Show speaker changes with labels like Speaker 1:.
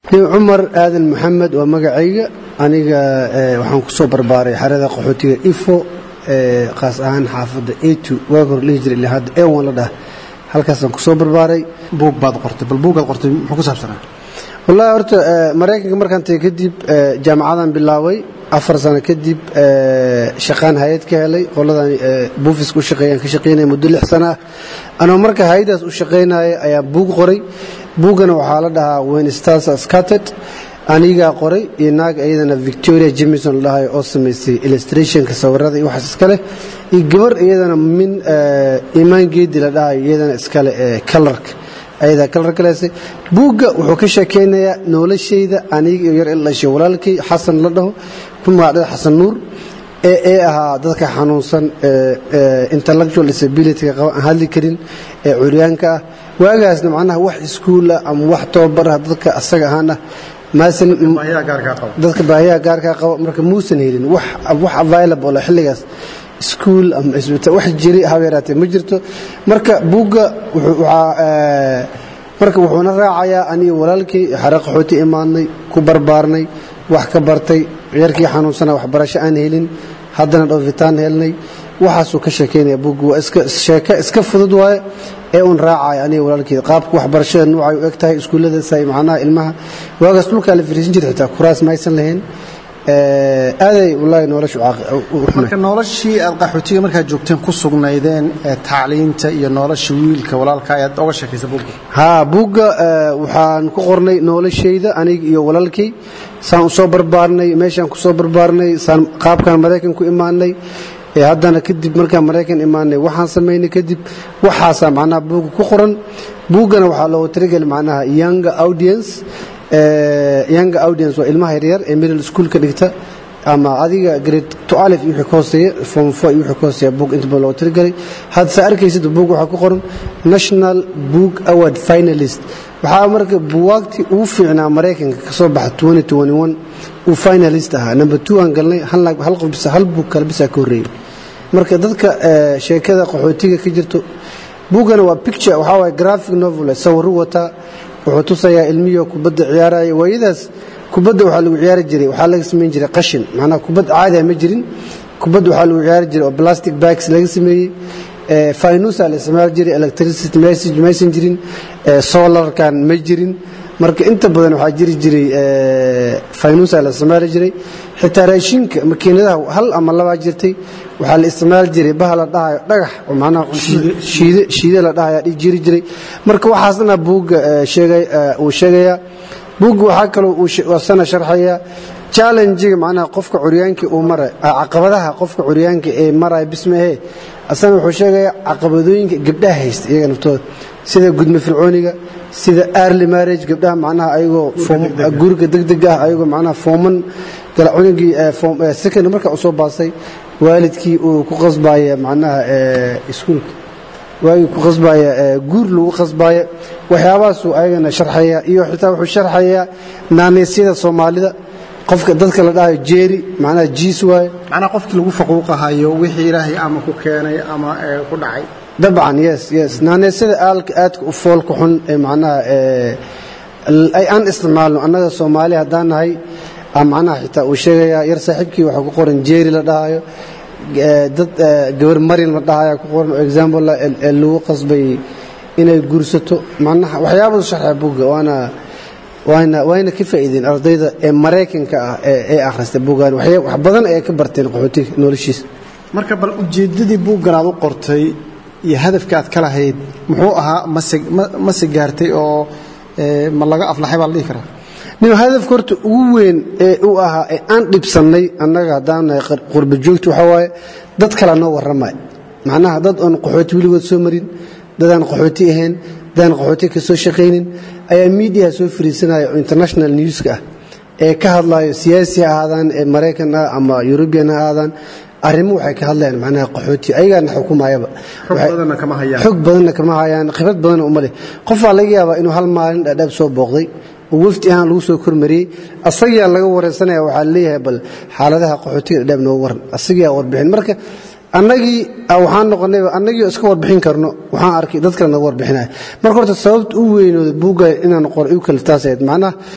Speaker 1: cumar aadan maxamed waa magacayga aniga waxaan ku soo barbaaray xerada qaxootiga ifo khaas ahaan xaafadda etu waag hor dhihi jiray ilaa hadda ewan la dhah halkaasaan ku soo barbaaray
Speaker 2: buug baad qortay bal buugaad qortay muxuu ku saabsanaa
Speaker 1: wallahi horta maraykanka markaan tagay kadib jaamacadan bilaabay afar sano kadib shaqaan hay-ad ka helay qoladan buufiska u shaqeeyaan ka shaqeynaya muddo lix sano ah anoo marka hay-adaas u shaqaynaya ayaa buug qoray buuggana waxaa la dhahaa wen stars scated anigaa qoray iyo naag iyadana victoria jemison la dhahayo oo samaysay illustrationka sawirada iyo waxaas iska leh iyo gabar iyadana min imaan geedi la dhahayo iyadana iskale kalarka ayadaa kalar kaleysay buugga wuxuu ka sheekaynayaa noloshayda aniga iyo yar ilashay walaalkay xasan la dhaho ku magacdhada xasan nuur ee ee ahaa dadka xanuunsan intellectual disabilityga qaba aan hadli karin ee curyaanka ah waagaasna macnaha wax iskuul ah ama wax tababar ah dadka asaga ahaan ah dadka baahiyaha gaarkaa qaba marka muusan helin wax available xilligaas iskuul ama isbitaal wax jiri haba yaraatee ma jirto marka buugga marka wuxuuna raacayaa aniga walaalkay xare qaxooti imaadnay ku barbaarnay wax ka bartay yarkii xanuunsana waxbarasho aan helin haddana dhoofitaan helnay waxaasuu ka sheekaynaya buugga waa sheeke iska fudud waaye ee uun raacaya aniga walaalkeed qaabka waxbarashada nuucay u eg tahay iskuulladaas ay macnaha ilmaha waagaas dhulkaa la fariisan jiray xitaa kuraas maysan lahayn aaday wallaahi noloshu
Speaker 2: marka noloshii aad qaxootiga markaad joogteen ku sugnaydeen tacliinta iyo nolosha wiilka walaalka ayaad oga sheekaysa buugga
Speaker 1: haa buugga waxaan ku qornay noloshayda aniga iyo walaalkay saan u soo barbaarnay meeshaan ku soo barbaarnay saan qaabkaan maraykan ku imaanay haddana kadib markaan maraykan imaanay waxaan samaynay kadib waxaasaa macnaha buugga ku qoran buuggana waxaa loogu talageli macnaha younger audience younger audience waa ilmaha yaryar ee middle schoolka dhigta ama adiga grade to alif iyo wixii ka hooseeya form four iyo wixii ka hooseeya buug inta badan loogu talagelay hadda arkaysid buug waxaa ku qoran national book award finalist waxaa marka buwaagtii ugu fiicnaa maraykanka ka soo baxa uu finalist ahaa number two aan galnay hal qof bisa hal buug kale bisaa ka horreeyey marka dadka sheekada qaxootiga ka jirto buuggana waa picture waxaa waye graphic novel sawiru wataa wuxuu tusayaa ilmiyo kubadda ciyaaraya waayadaas kubadda waxaa lagu ciyaari jiray waxaa laga samayn jiray qashin macnaha kubad caadi ma jirin kubadda waxaa lagu ciyaari jiray oo plastic bags laga sameeyey finusa la isticmaali jiray electricity message maysan jirin solarkan ma jirin marka inta badan waxaa jiri jiray finusa la isticmaali jiray xitaa raashinka makiinadaha hal ama labaa jirtay waxaa la isticmaali jiray baha la dhahayo dhagax oo macnaha shiide la dhahaya jiri jiray marka waxaasna buugga uu sheegayaa buugga waxaa kaloo uu sana sharxaya challengiga macnaha qofka curyaanka uu maray caqabadaha qofka curyaanka ee maraya bismahee asana wuxuu sheegayaa caqabadooyinka gabdhaha haysta iyaga naftooda sida gudmo fircooniga sida early marriage gabdhaha macnaha ayagoo guriga degdeg ah ayagoo macnaha fooman galacunigii second marka uu soo baasay waalidkii uu ku qasbaya macnaha iskuulka waagii ku qasbaya guur lagu qasbaya waxyaabahaasuu ayagana sharxaya iyo xitaa wuxuu sharxayaa naanaysyada soomaalida qofka dadka la dhahayo jeeri macnaha jiis waaye
Speaker 2: macnaha qofkii lagu faquuqahayo wixii ilaahay ama ku keenay ama ku dhacay
Speaker 1: dabcan yes yes naanaysyada aalka aadka u foolka xun ee macnaha ay aan isticmaalno annaga soomaali haddaan nahay macnaha xitaa uu sheegayaa yar saaxiibkii waxaa ku qoran jeeri la dhahayo dad gabar marin la dhahaya ku qoran oo example lagu qasbay inay guursato macnaha waxyaabadu sharxa buugga waana waana wayna ka faa'iideen ardayda ee maraykanka ah ee akhrista buuggan wax badan ayay ka barteen qaxootiga noloshiisa
Speaker 2: marka bal ujeeddadii buuggan aad u qortay iyo hadafka aad ka lahayd muxuu ahaa mase mase gaartay oo ma laga aflaxay baa la dhihi karaa
Speaker 1: nin hadafka horta ugu weyn ee u ahaa ee aan dhibsannay annaga haddaan nahay qurba joogta waxaa waaye dad kala noo warramay macnaha dad oon qaxooti weligood soo marin dadaan qaxooti ahayn dadaan qaxooti ka soo shaqaynin ayaa miidiyaha soo fariisanaya oo international newska ah ee ka hadlayo siyaasi ha ahaadaan ee maraykan ah ama yurubian ha ahaadaan arrimo waxay ka hadlayaan macnaha qaxooti ayagaana xukumayaba xog badanna kama hayaan khibrad badanna uma leh qofaa laga yaabaa inuu hal maalin dhaadhaab soo booqday oo wafdi ahaan lagu soo kormariyey asagaa laga wareysanaya waxaa leeyahay bal xaaladaha qaxootiga dhadhaab nooga waran asagaa warbixin marka annagii waxaan noqonayba annagii iska warbixin karno waxaan arkay dad kale naga warbixinaya marka horta sababta u weynooda buugga inaan qor igu kaliftaas ahayd macnaha